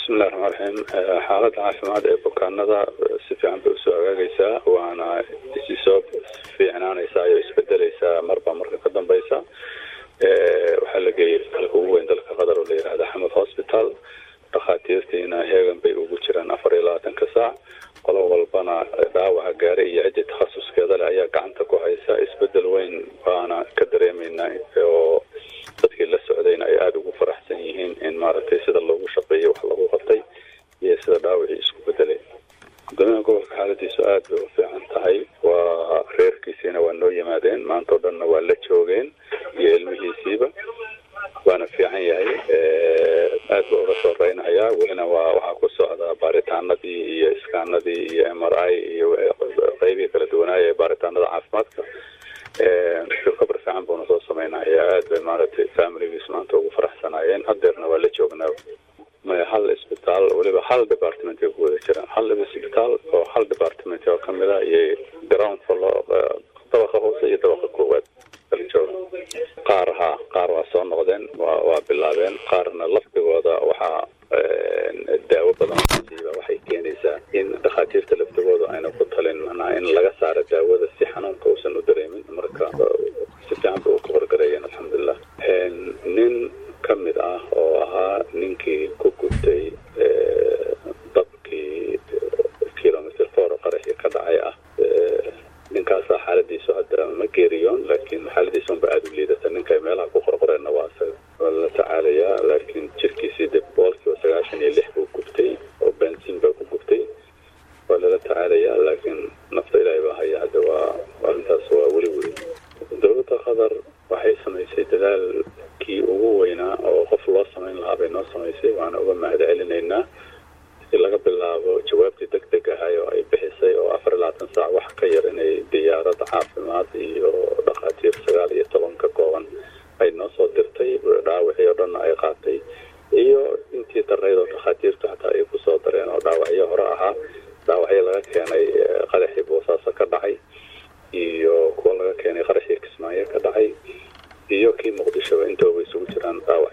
bismillahi raxmaan raxiim xaaladda caafimaad ee bukaanada si fiican bay usoo hagaagaysaa waana isi soo fiicnaanaysaa iyo isbedeleysaa marba marka ka dambeysa waxaa la geeyay isbitaalka ugu weyn dalka qatar oo la yihahda xamed hospital dhakhaatiirtiina heegan bay ugu jiraan afar iyo labaatanka saac qolo walbana dhaawaca gaare iyo ciddii takhasuskeeda leh ayaa gacanta ku haysa isbedel weyn baana ka dareemeynaa oo dadkii la socdayna ay aada ugu faraxsan yihiin in maaragtay sida loogu shaqeeyey wax lagu qabtay iyo sida dhaawacii isku bedelay gudoomiyaha gobolka xaaladiisu aada bay u fiican tahay waa reerkiisiina waa noo yimaadeen maanta oo dhanna waa la joogeen iyo ilmihiisiiba waana fiican yahay aad ba uga soo reynayaa welina waa waxaa ku socda baaritaanadii iyo iskaanadii iyo m r i iyo qeybihii kala duwanaaya ee baaritaanada caafimaadka recover fiican buuna soo sameynaya aad bay maaragtay familigiis maanta ugu faraxsanaayeen hadeerna waa la joognaa maya hal isbitaal weliba hal department ay ku wada jiraan hal isbitaal oo hal department oo kamid a iyo ground flo dabaqa hoose iyo dabaqa koowaad kala jooga qaar ha qaar waa soo noqdeen wa waa bilaabeen qaarna lafdigooda waxaa daawo badan siiba waxay keenaysaa in dhakhaatiirta laftigooda ayna ku talin macnaha in laga saaro daawada si xanuunka uusan u dareemin marka si fiican bay u ka horgareeyeen alxamdulilah nin ka mid ah oo ahaa ninkii ku gubtay dabkii kilomitr four qaraxii ka dhacay ah ninkaasaa xaaladiisu hadda ma geeriyoon laakiin xaaladiisa unba aada u liidata ninkay meelaha ku qorqoreenna waa isaga waa la tacaalayaa laakiin jirkiisii de boqolkiiba sagaashan iyo lix buu gubtay oo bensin baa ku gubtay waa lala tacaalayaa laakiin nafta ilaahay baa haya hadda waa arrintaas waa weli weli dowladda qatar waxay samaysay dadaalkii ugu weynaa oo qof loo samayn lahaa bay noo samaysay waana uga mahad celinaynaa si laga bilaabo jawaabtii deg deg ahay oo ay bixisay oo afar iyo labaatan saac wax ka yar inay diyaarad caafimaad iyo dhakhaatiir sagaal iyo toban ka kooban ay noo soo dirtay dhaawacii oo dhanna ay qaatay iyo intii darnayd oo dhakhaatiirtu xataa ay kusoo dareen oo dhaawacyo hore ahaa dhaawacyo laga keenay qaraxii boosaaso ka dhacay iyo kuwa laga keenay qaraxii kismaayo ka dhacay iyo kii muqdishoba intooba isugu jiraan dhaawac